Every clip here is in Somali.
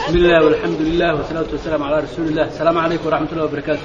بسم الله والحمد لله والصلاة والسلام على رسول الله السلام عليكم ورحمة الله وبركاته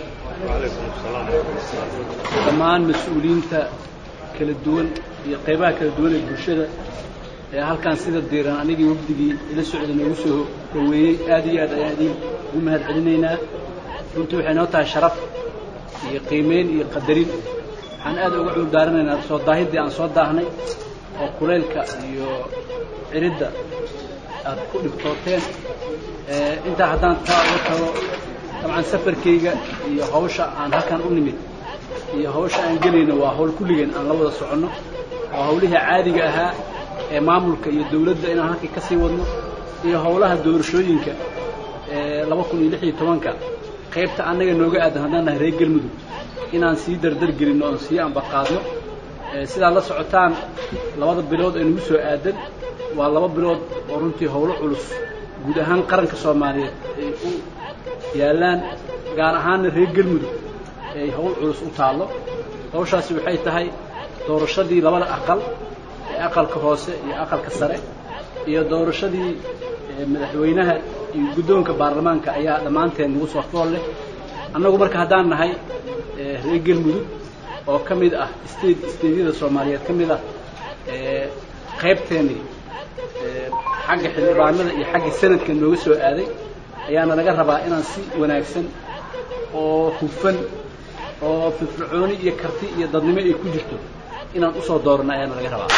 dhammaan mas-uuliyiinta kala duwan iyo qaybaha kala duwan ee bulshada ee halkan sida diiran anigii wafdigii ila socda noogu soo dhaweeyey aad iyo aad ayaan idin ugu mahad celinaynaa runtii waxay noo tahay sharaf iyo qiimeyn iyo qadarin waxaan aad uga cudur daaranaynaa soo daahiddii aan soo daahnay oo kulaylka iyo ciridda aad ku dhibtooteen intaa haddaan taa uga tago dabcan safarkayga iyo hawsha aan halkan u nimid iyo hawsha aan gelayno waa hawl kulligeen aan la wada soconno waa hawlihii caadiga ahaa ee maamulka iyo dawladda inaan halkii ka sii wadno iyo hawlaha doorashooyinka ee laba kun iyo lix iyo tobanka qaybta annaga nooga aadan haddaan nahay reer galmudug inaan sii dardar gelinno oon sii ambaqaadno sidaad la socotaan labada bilood ee nagu soo aadan waa laba bilood oo runtii howlo culus guud ahaan qaranka soomaaliyeed ay u yaallaan gaar ahaanna reer galmudug ay howl culus u taallo hawshaasi waxay tahay doorashadii labada aqal ee aqalka hoose iyo aqalka sare iyo doorashadii madaxweynaha iyo guddoonka baarlamaanka ayaa dhammaanteen nagu soo fool leh annagu marka haddaan nahay reer galmudug oo ka mid ah state stateyada soomaaliyeed ka mid ah qaybteennii xagga xildhibaanada iyo xagga sanadka nooga soo aaday ayaana laga rabaa inaan si wanaagsan oo hufan oo firfircooni iyo karti iyo dadnimo ay ku jirto inaan usoo dooranno ayaana laga rabaa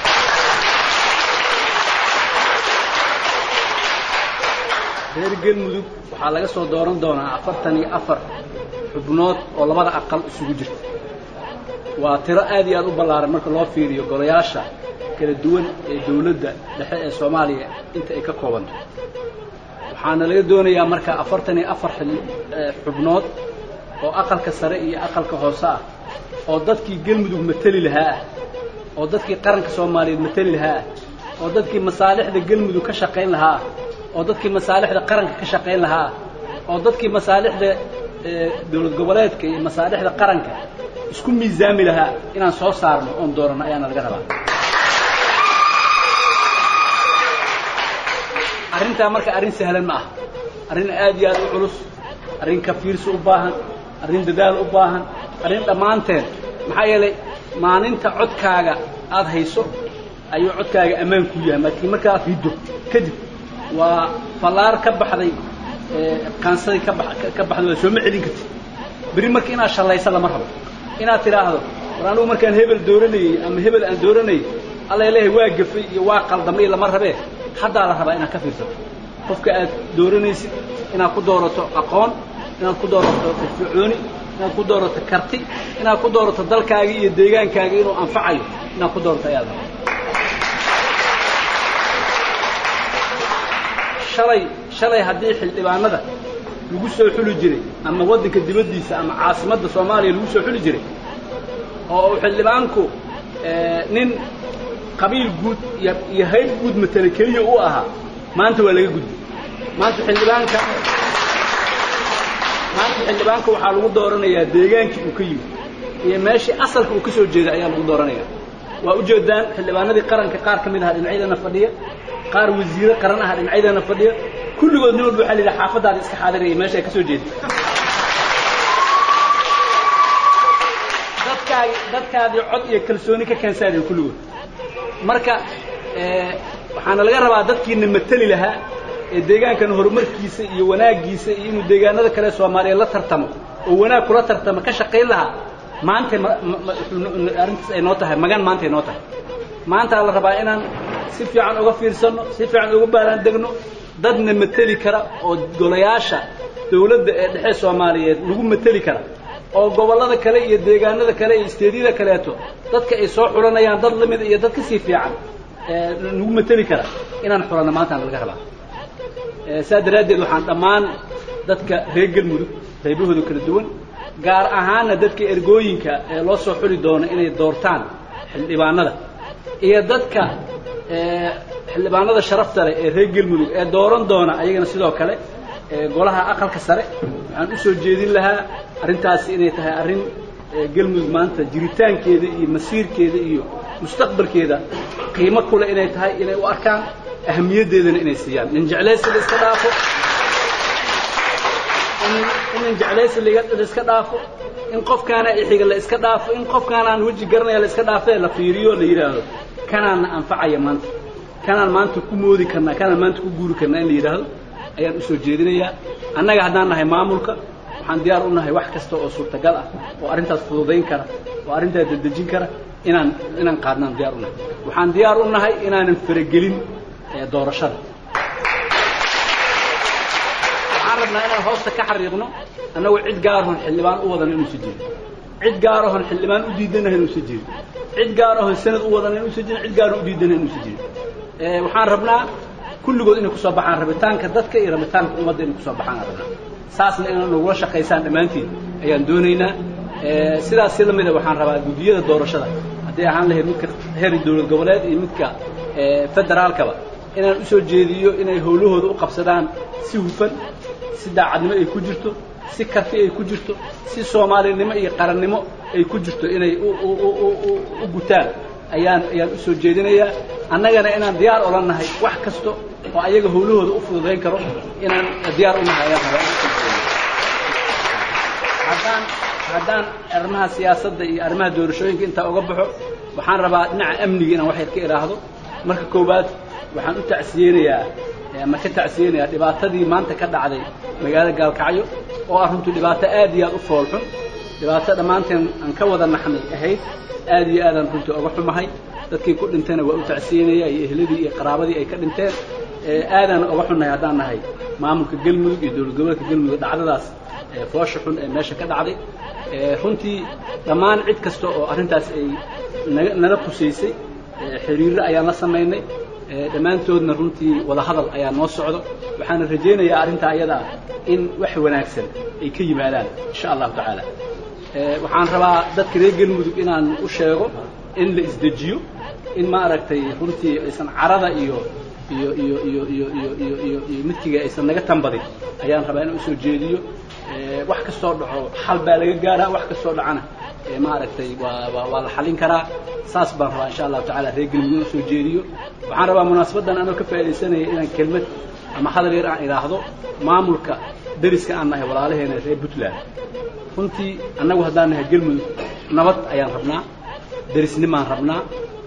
reer galmudug waxaa laga soo dooran doonaa afartan iyo afar xubnood oo labada aqal isugu jirta waa tiro aad iyo aad u ballaaran marka loo fiiriyo golayaasha kala duwan ee dawladda dhexe ee soomaaliya inta ay ka koobanto waxaana laga doonayaa marka afartan iyo afar xubnood oo aqalka sare iyo aqalka hoose ah oo dadkii galmudug mateli lahaa ah oo dadkii qaranka soomaaliyeed mateli lahaa ah oo dadkii masaalixda galmudug ka shaqayn lahaa ah oo dadkii masaalixda qaranka ka shaqayn lahaa ah oo dadkii masaalixda dawlad goboleedka iyo masaalixda qaranka isku miisaami lahaa inaan soo saarno oon dooranno ayaana laga rabaa arrintaa marka arrin sahlan ma aha arrin aad iyo aad u culus arrin kafiirsi u baahan arrin dadaal u baahan arrin dhammaanteen maxaa yeelay maalinta codkaaga aad hayso ayuu codkaaga ammaan ku yahay laakiin marka aad riddo kadib waa fallaar ka baxday qaansadii ka ba ka baxday waa sooma celin kartid berri marka inaad shallaysa lama rabo inaad tidhaahdo war anugu markaan hebel dooranayey ama hebel aan dooranayey alla leehay waa gafay iyo waa qaldamay lama rabee haddaa la rabaa inaad ka fiirsato qofka aad dooranaysid inaad ku doorato aqoon inaad ku doorato firfircooni inaad ku doorato karti inaad ku doorato dalkaaga iyo deegaankaaga inuu anfacayo inaad ku doorato ayaad rabaa shalay shalay haddii xildhibaanada lagu soo xuli jiray ama waddanka dibaddiisa ama caasimadda soomaaliya lagu soo xuli jiray oo uu xildhibaanku nin qabiil guud iyo iyo hayb guud matele keliya u ahaa maanta waa laga gudbay maanta xildhibaanka maanta xildhibaanka waxaa lagu dooranayaa deegaankii uu ka yimid iyo meeshii asalka uu ka soo jeeday ayaa lagu dooranaya waa ujeedaan xildhibaanadii qaranka qaar ka mid aha dhinacyadana fadhiya qaar wasiiro qaran aha dhinacyadana fadhiya kulligood nin walba waxaa la yidhaha xaafadaada iska xaadiraya meesha ay ka soo jeeday dadkaagi dadkaadii cod iyo kalsooni ka keensaadeen kulligood marka waxaana laga rabaa dadkiina mateli lahaa ee deegaankan horumarkiisa iyo wanaaggiisa iyo inuu deegaanada kale soomaaliya la tartamo oo wanaag kula tartamo ka shaqayn lahaa maantay arrintaas ay noo tahay magan maantay noo tahay maantaa la rabaa inaan si fiican uga fiirsanno si fiican uga baaraan degno dadna mateli kara oo golayaasha dawladda ee dhexe soomaaliyeed lagu mateli kara oo gobollada kale iyo deegaanada kale iyo isteedyada kaleeto dadka ay soo xulanayaan dad lamid iyo dad kasii fiican nagu mateli kara inaan xulanno maantaan laga rabaa saa daraaddeed waxaan dhammaan dadka reer galmudug qaybahooda kala duwan gaar ahaanna dadka ergooyinka ee loo soo xuli doono inay doortaan xildhibaanada iyo dadka xildhibaanada sharafta leh ee reer galmudug ee dooran doona ayagana sidoo kale golaha aqalka sare waxaan u soo jeedin lahaa arrintaasi inay tahay arrin galmudug maanta jiritaankeeda iyo masiirkeeda iyo mustaqbalkeeda qiimo kule inay tahay inay u arkaan ahamiyaddeedana inay siiyaan nin jeclaysi la iska dhaafo in nin jeclaysi la iska dhaafo in qofkaana ixiga la iska dhaafo in qofkaanaan weji garanaya la iska dhaafee la fiiriyo la yidhaahdo kanaanna anfacaya maanta kanaan maanta ku moodi karnaa kanaan maanta ku guuri karnaa in la yidhaahdo ayaan u soo jeedinayaa annaga haddaan nahay maamulka waxaan diyaar u nahay wax kasta oo suurtagal ah oo arrintaas fududayn kara oo arrintaas dedejin kara inaan inaan qaadnaan diyaar u nahay waxaan diyaar u nahay inaanan faragelin doorashada waxaan rabnaa inaan hoosta ka xariiqno annagu cid gaarahon xildhibaan u wadan inuusan jirin cid gaarahon xildhibaan u diidanaha inuusan jirin cid gaarahon sanad u wadan inuusan jirin cid gaarahon u diidanaha inuusan jirin waxaan rabnaa kulligood inay kusoo baxaan rabitaanka dadka iyo rabitaanka ummadda inay kusoo baxaan rabnaa saasna inaa nagula shaqaysaan dhammaantiin ayaan doonaynaa sidaas si lamida waxaan rabaa guddiyada doorashada hadday ahaan lahayd midka heer dowlad goboleed iyo midka federaalkaba inaan u soo jeediyo inay howlahooda u qabsadaan si hufan si daacadnimo ay ku jirto si karti ay ku jirto si soomaalinimo iyo qarannimo ay ku jirto inay u gutaan ayaan ayaan u soo jeedinayaa annagana inaan diyaar ola nahay wax kasta oo ayaga howlahooda u fududayn karo inaan diyaar u nahay ayaan rabaa haddaan haddaan arrimaha siyaasadda iyo arrimaha doorashooyinka intaa uga baxo waxaan rabaa dhinaca amniga inaan wax yar ka idhaahdo marka koowaad waxaan u tacsiyeynayaa ama ka tacsiyeynayaa dhibaatadii maanta ka dhacday magaalada gaalkacyo oo ah runtii dhibaato aad iyo aad u foolxun dhibaato dhammaanteen aan ka wada naxnay ahayd aad iyo aadaan runtii oga xumahay dadkii ku dhintayna waa u tacsiyeynaya iyo ehladii iyo qaraabadii ay ka dhinteen aadaan oga xunnahay haddaan nahay maamulka galmudug iyo dowlad goboleedka galmudug dhacdadaas foosha xun ee meesha ka dhacday runtii dhammaan cid kasta oo arrintaas ay naga nala kusaysay xiriirro ayaan la samaynay dhammaantoodna runtii wada hadal ayaa noo socdo waxaana rajaynayaa arrintaa ayada ah in wax wanaagsan ay ka yimaadaan insha allahu tacaala waxaan rabaa dadka reer galmudug inaan u sheego in la isdejiyo in maaragtay runtii aysan carada iyo iyo iyo iyo iyo iyo iyo iyo iyo midkiga aysan naga tambadin ayaan rabaa inaan usoo jeediyo wax kastoo dhaco xal baa laga gaaraa wax kastoo dhacana maaragtay waa waa waa la xalin karaa saas baan rabaa insha allahu tacala reer galmudug inaan usoo jeediyo waxaan rabaa munaasabaddan anoo ka faaidaysanaya inaan kelmad ama hadal yar aan idhaahdo maamulka deriska aan nahay walaalaheena reer puntland runtii annagu haddaan nahay galmudug nabad ayaan rabnaa derisnimaan rabnaa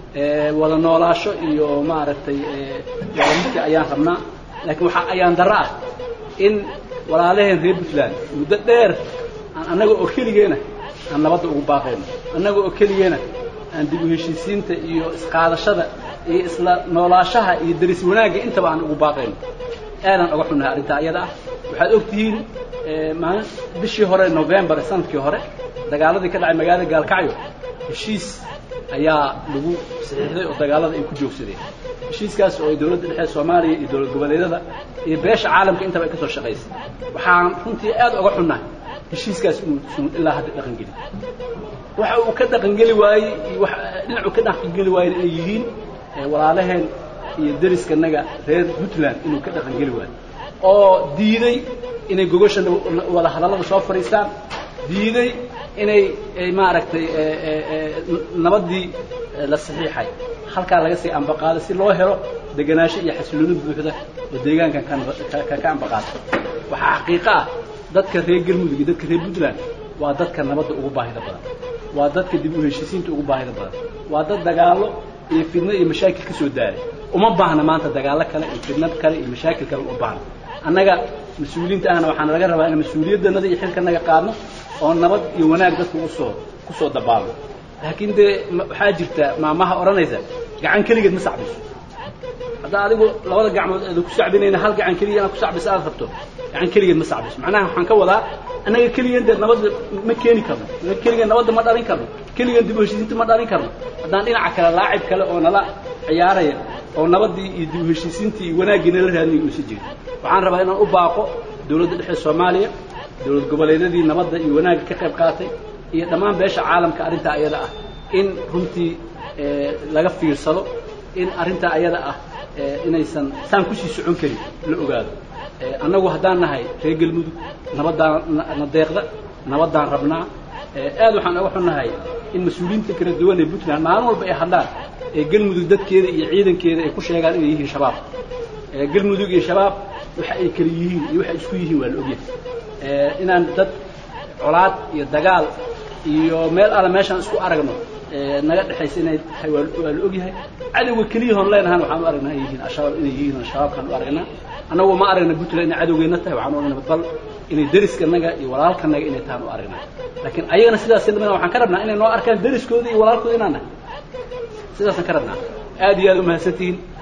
wada noolaasho iyo maaragtay wadamidka ayaan rabnaa laakiin waxaa ayaan darro ah in walaalaheen reer puntland muddo dheer aan annaga oo keligeena aan nabadda ugu baaqayno annaga oo keligeena aan dib u heshiisiinta iyo isqaadashada iyo isla noolaashaha iyo deris wanaagga intaba aan ugu baaqayno aadaan oga xunnahay arrintaa iyada ah waxaad og tihiin maalin bishii hore novembar sanadkii hore dagaaladii ka dhacay magaalada gaalkacyo heshiis ayaa lagu saxiixday oo dagaalada ay ku joogsadeen heshiiskaas oo ay dowladda dhexe soomaaliya iyo dowlad goboleedyada iyo beesha caalamka intaba ay ka soo shaqaysay waxaan runtii aad oga xunnahay heshiiskaas inuusan ilaa hadda dhaqangeli waxa uu ka dhaqangeli waayey iyo wa dhinacuu ka dhaqangeli waayey inay yihiin walaalaheen iyo deriskanaga reer puntland inuu ka dhaqangeli waayo oo diiday inay gogosha wada hadallada soo fadhiistaan diiday inay maaragtay nabaddii la saxiixay halkaa laga sii ambaqaado si loo helo degenaansho iyo xasilooni buuxda oo deegaankan ka ambaqaada waxaa xaqiiqo ah dadka reer galmudug iyo dadka reer puntland waa dadka nabadda ugu baahida badan waa dadka dib u heshiisiinta ugu baahida badan waa dad dagaallo iyo fidno iyo mashaakil ka soo daaray uma baahna maanta dagaallo kale iyo fidno kale iyo mashaakil kale uma baahna annaga mas-uuliyiinta ahna waxaana laga rabaa in mas-uuliyaddanada iyo xilkanaga qaadno oo nabad iyo wanaag dadka usoo kusoo dabaalno laakiin dee waxaa jirta maamaha odhanaysa gacan keligeed ma sacbiso haddaa adigu labada gacmood aada ku sacbinayna hal gacan keliya inaad ku sacbiso aad rabto gacan keligeed ma sacbiso macnaha waxaan ka wadaa annaga keligeen dee nabadda ma keeni karno annaga keligeen nabadda ma dhalin karno keligeen dib u heshiisiinta ma dhalin karno haddaan dhinaca kale laacib kale oo nala ciyaaraya oo nabaddii iyo dib u heshiisiintii iyo wanaaggii nala raadinay uusan jirin waxaan rabaa inaan u baaqo dowladda dhexe soomaaliya dowlad goboleedyadii nabadda iyo wanaagga ka qayb qaatay iyo dhammaan beesha caalamka arrintaa ayada ah in runtii laga fiirsado in arrintaa ayada ah inaysan saan kusii socon karin la ogaado annagu haddaan nahay reer galmudug nabaddaan na deeqda nabaddaan rabnaa aad waxaan oga xunnahay in mas-uuliyiinta kala duwan ee puntland maalin walba ay hadlaan ee galmudug dadkeeda iyo ciidankeeda ay ku sheegaan inay yihiin shabaab galmudug iyo shabaab waxa ay kala yihiin iyo waxay isku yihiin waa la ogyahay inaan dad colaad iyo dagaal iyo meel alle meeshaan isku aragno naga dhexaysa inay tahay waa la ogyahay cadowga keliyahoon leenahan waxaan u aragnaa inay yihiin ashabaab inay yihiin shabaabkaan u aragnaa annagu ma aragna puntland inay cadowgeenna tahay waxaan u aragnaa bal inay deriskanaga iyo walaalkanaga inay tahaan u aragnaa laakiin ayagana sidaas lamida waxaan ka rabnaa inay noo arkaan deriskooda iyo walaalkooda inaan nahay sidaasaan ka rabnaa aad iyo aad umahadsantihiin